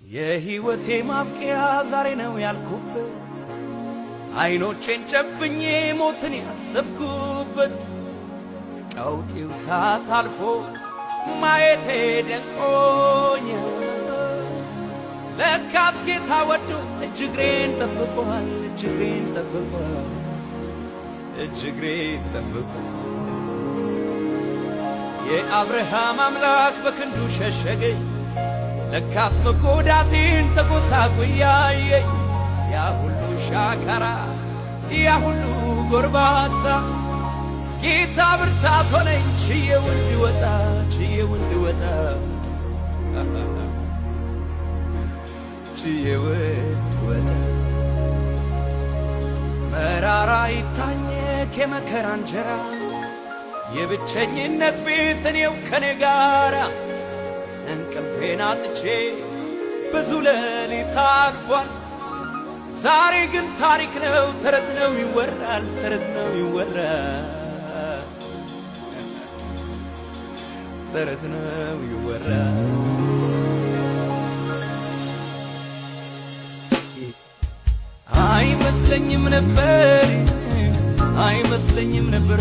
የሕይወቴ ማብቂያ ዛሬ ነው ያልኩበት አይኖቼን ጨፍኜ ሞትን ያሰብኩበት ቀውጢው ሰዓት አልፎ ማየቴ ደንቆኝ ለካስ ጌታ ወዶ እጅግሬን ጠብቋል እጅግሬን ጠብቋል እጅግሬን ጠብቋል የአብርሃም አምላክ በክንዱ ሸሸገኝ ለካስ መጎዳቴን ተጎሳቁያየኝ ያ ሁሉ ሻካራ ያ ሁሉ ጎርባታ ጌታ ብርታት ሆነኝ ችዬው እንድወጣ ችዬው እንድወጣ ችዬው እንድወጣ መራራ ይታኘክ የመከራ እንጀራ የብቸኝነት ቤት እኔው ከኔ ጋራ እንቅልፌን አጥቼ ብዙ ሌሊት አልፏል። ዛሬ ግን ታሪክ ነው፣ ተረት ነው ይወራል፣ ተረት ነው ይወራል፣ ተረት ነው ይወራል። አይመስለኝም ነበር አይመስለኝም ነበር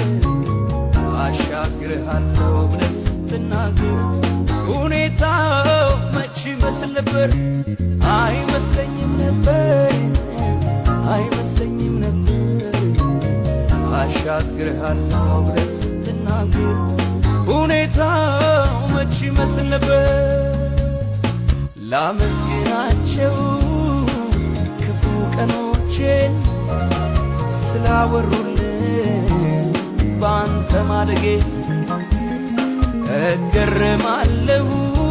አሻግርሃለሁ ብለህ ስትናገር ሁኔታው መች ይመስል ነበር አይመስለኝም ነበር አይመስለኝም ነበር አሻግርሃለሁ ብለህ ስትናገር ሁኔታው መች ይመስል ነበር ላመስግናቸው ክፉ ቀኖቼን ስላወሩልን በአንተ ማደጌ እገረማለሁ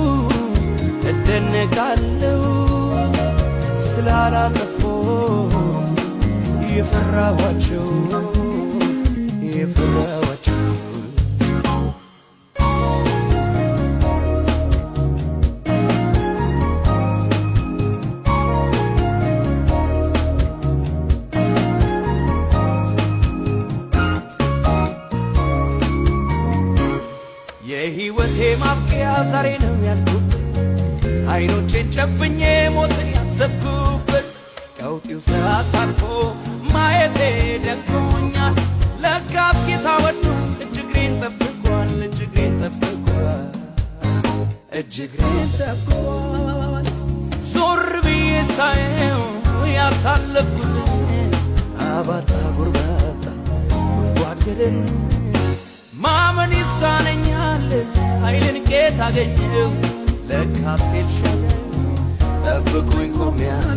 እደነቃለሁ ስላላጠፎ የፈራኋቸው የፈራኋቸው የሕይወቴ ማብቂያ ዛሬ ነው ያልኩበት አይኖቼን ጨፍኜ ሞትን ያሰብኩበት ቀውጢው ሰዓት አልፎ ማየቴ ደንቆኛል። ለካስ ጌታ ወዶ እጅግሬን ጠብቋል፣ እጅግሬን ጠብቋል፣ እጅግሬን ጠብቋል። ዞር ብዬ ሳየው ያሳለፍኩትን አባጣ ጎርባጣ ጉድጓድ ገደል ማመን ይሳነኛል ኃይልን ቄት አገኘው ለካስ ኤልሻዳይ ጠብቁኝ ቆሜያለሁ